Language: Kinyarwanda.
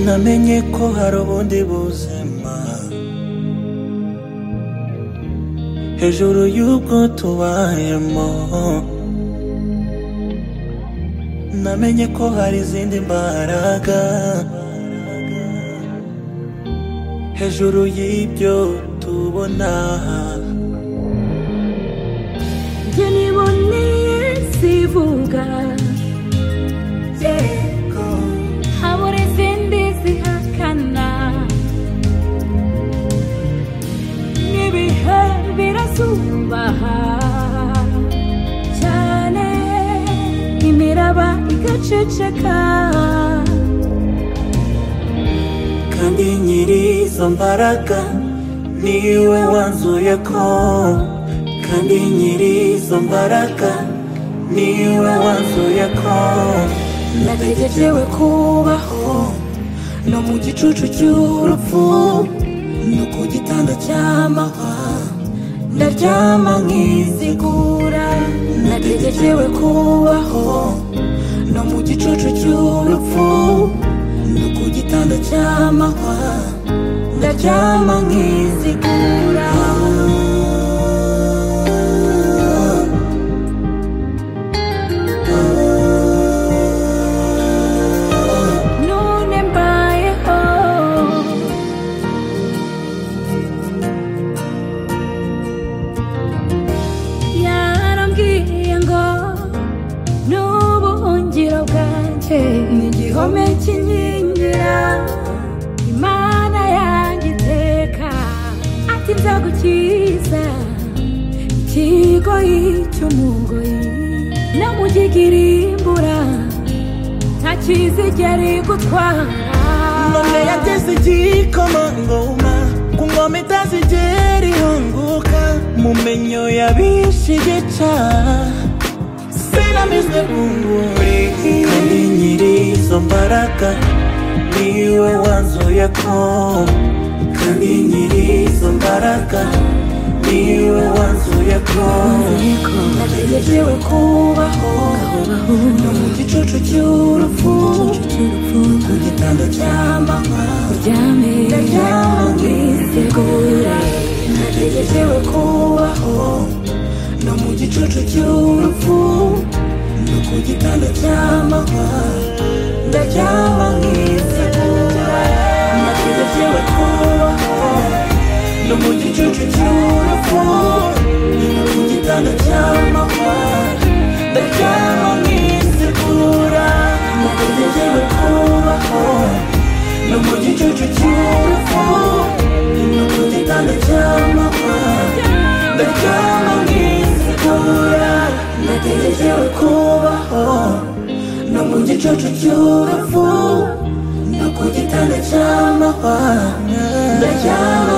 namenye ko hari ubundi buzima hejuru y'ubwo tubayemo namenye ko hari izindi mbaraga hejuru y'ibyo tubona njye niboneye sivuga yego habura izindi zihakana n'ibihe birasubaha cyane imiraba igaceceka kandi nyir'izo mbaraga niwe wanzuye ko kandi nyir'izo mbaraga niwe wanzuye ko nategerewe kubaho no mu gicucu cy'urupfu no ku gitanda cy'amahwa ndaryama nkizigura nategerewe kubaho no mu gicucu cy'urupfu no ku gitanda cy'amahwa ndaryama nkizigura none mbayeho yarambwiye ngo n'ubuhungiro bwanjye ni igihome kinkingira imana yanjye iteka ati nzagukiza ikigoyi cy'umugoyi no mu gihirimbura nta kizigera igutwara none yateze igikomangoma ku ngoma itazigera ihunguka mu menyo yabishe igica sinamizwe bunguri kandi nyir'izo mbaraga niwe wanzuye ko kandi nyir'izo mbaraga niwe wanzuye ko nategerewe kubaho no mu gicucu cy'urupfu ku gitanda cy'amahwa uryame ndaryama nkitegura nategerewe kubaho no mu gicucu cy'urupfu no ku gitanda cy'amahwa ndaryama nkitegura nategerewe kubaho no mu gicucu cy'urupfu no ku gitanda cy'amahwa ndaryama nkizigura nategerewe kubaho no mu gicucu cy'urupfu no ku gitanda cy'amahwa ndaryama nkizigura nategerewe kubaho no mu gicucu cy'urupfu no ku gitanda cy'amahwa ndaryama